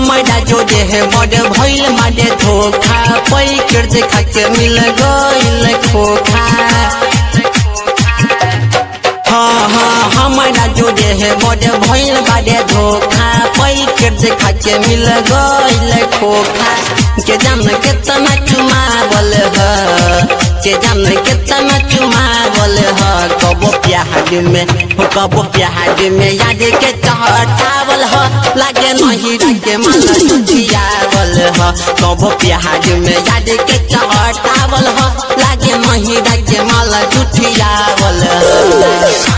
हमारा जो देह बड़ भइल मारे धोखा पैकेट देखा के मिल गइल खोखा हाँ हाँ हमारा जो देह बड़ भइल बारे धोखा पैकेट देखा के मिल गइल खोखा के जान केतना चुमावल ह के जान केतना चुमावल ह कबो प्याज में हो कबो प्याज में याद के चढ़ावल ह लागे नहीं के मन जुटियावल ह कबो प्याज में याद के चढ़ावल ह लागे नहीं के माला जुटियावल ह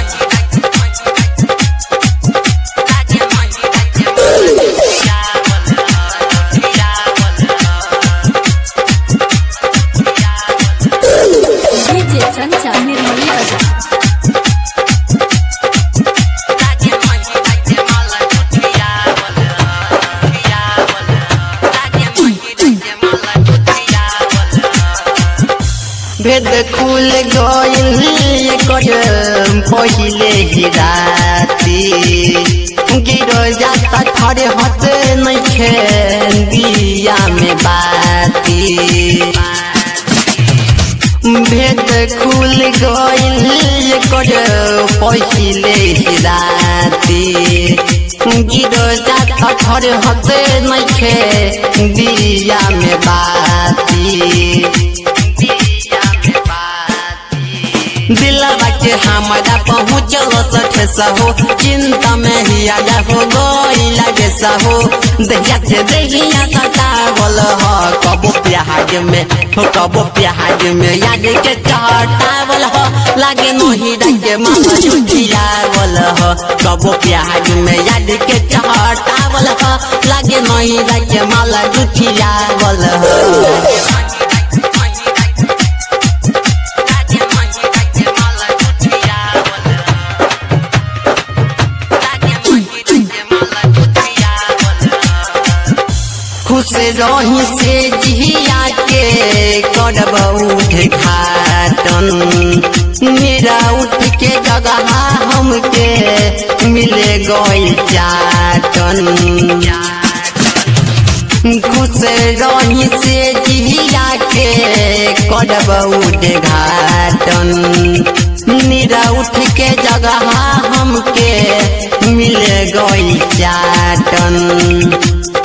डीजे चंचा निर्मली बाजार भेद खुल गइल कर पहिले ही राती गिर जाता खड़े हत नइखे दिया में बाती भेद खुल गइल कर पहिले ही राती गिर जाता खड़े हत नइखे दिया में बाती दिलवा के हमारा पहुँचल सठे सहो चिंता में ही आजा हो गइला गे सहो दहिया से दहिया सतावल ह कबो प्याज में हो कबो प्याज में याद के चटावल ह लागे नहीं रंगे मन जुटियावल ह कबो प्याज में याद के चटावल ह लागे नहीं रंगे माला जुटियावल ह खुश रही से जिया के करब उद्घाटन मेरा उठ के जगह हमके मिले गई चाटन खुश रही से जिया के करब उद्घाटन मेरा उठ के जगह हमके मिले गई चाटन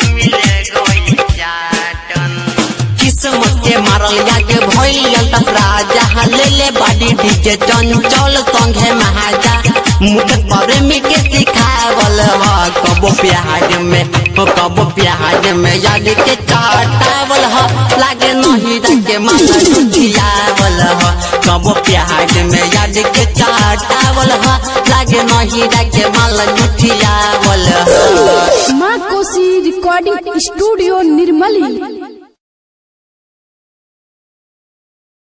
किस्मत के मारल जाके भइल दसरा जहाँ ले ले बाडी डीजे चंचल संगे महाजा मुकेश बारे में के सिखावल ह कबो प्याज में हो कबो प्याज में याद के चाटावल ह लागे नहीं रंगे माला जुटियावल ह कबो प्याज में याद के चाटावल ह लागे नहीं रंगे माला जुटियावल ह माँ कोसी रिकॉर्डिंग स्टूडियो निर्मली